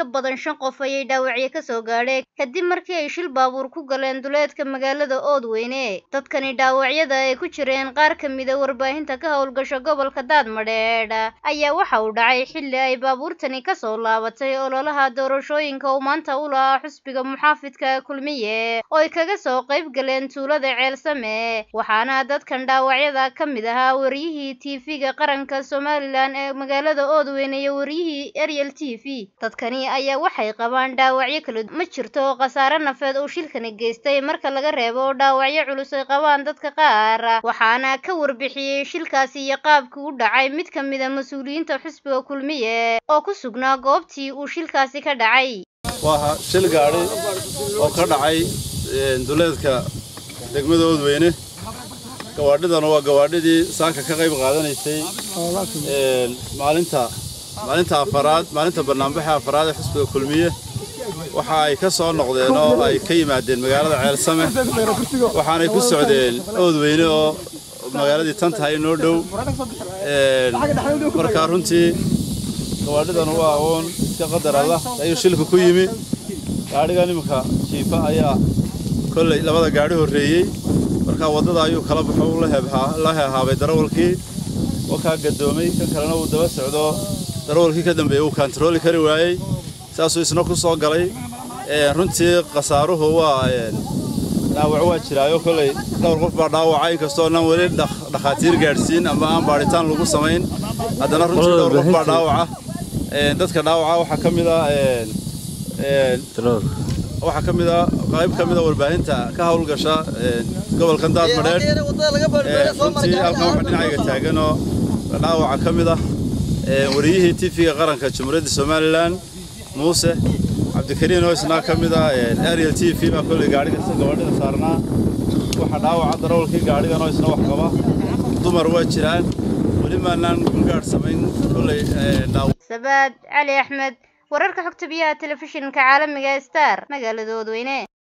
ka badan shan qof ayay dhaawacyo ka soo gaadheen kadib markii ay shil baabuur ku galeen duleedka magaalada oodweyne dadkani dhaawacyada ay ku jireen qaar ka mida warbaahinta ka howlgasha gobolka daadmadheedh ayaa waxa uu dhacay xilli ay baabuurtani kasoo laabatay ololaha doorashooyinka uu maanta u lahaa xusbiga muxaafidka kulmiye oo ay kaga soo qayb galeen tuulada ceelsame waxaana dadkan dhaawacyada ka mid ahaa wariyihii tv-ga qaranka somalilan ee magaalada oodweyne iyo wariyihii ariel t v dadkani ayaa waxay qabaan dhaawacyo kala ma jirto khasaare nafeed uu shilkani geystay marka laga reebo dhaawacyo culus ay qabaan dadka qaar waxaana ka warbixiyey shilkaasi iyo qaabkii u dhacay mid ka mid a mas-uuliyiinta xusbiga kulmiye oo ku sugnaa goobtii uu shilkaasi ka dhacay waa shil gaadhi oo ka dhacay duleedka degmada oodweyne gawaadhidana waa gawaadhidii saaka ka qayb qaadanaysay maalinta maalinta afaraad maalinta barnaamijka afaraad ee xusbiga kulmiye waxa ay ka soo noqdeen oo ay ka yimaadeen magaalada ceelsame waxaanay ku socdeen oodweyne oo magaaladii tan tahay noo dhow markaa runtii gawaadhidanu waa aqoon iska qadar allah ayuu shilka ku yimi gaadhigan iminka jiifa ayaa kolley labada gaadhi horreeyey markaa waddada ayuu kala baxo la heehaabay darawalkii wakaa gadoomay kan kalena uu daba socdo darawalkii ka dambeeyey uu kaantarooli kari waayey saasuu isna ku soo galay runtii khasaaruhu waa dhaawac waa jiraayo kolley dhowr qof baa dhaawaca inkastoo nan weli dhakhaatiir gaadhsiin ama aan baadhitaan lagu samayn haddana runtii dhowr qof baa dhaawaca dadka dhaawaca waxaa ka mid ah waxaa ka mid a qayb ka mid a warbaahinta ka howlgasha gobolkan daadmadheedh runtii halkan waxa dhinacayga taaganoo dhaawaca ka mid ah wariyihii tv-ga qaranka jamhuuriyadda somalilan muuse cabdikariin oo isnaa ka mid ah ariel t v baa kolley gaadhiga gabadhida saarnaa waxa dhaawaca darawalkii gaadhigan oo isna wax qaba dumar waa jiraan weli maanaan gaadh samayn kolley sabaad cali axmed wararka xogta biyaha telefishinka caalamiga star magaalada oodweyne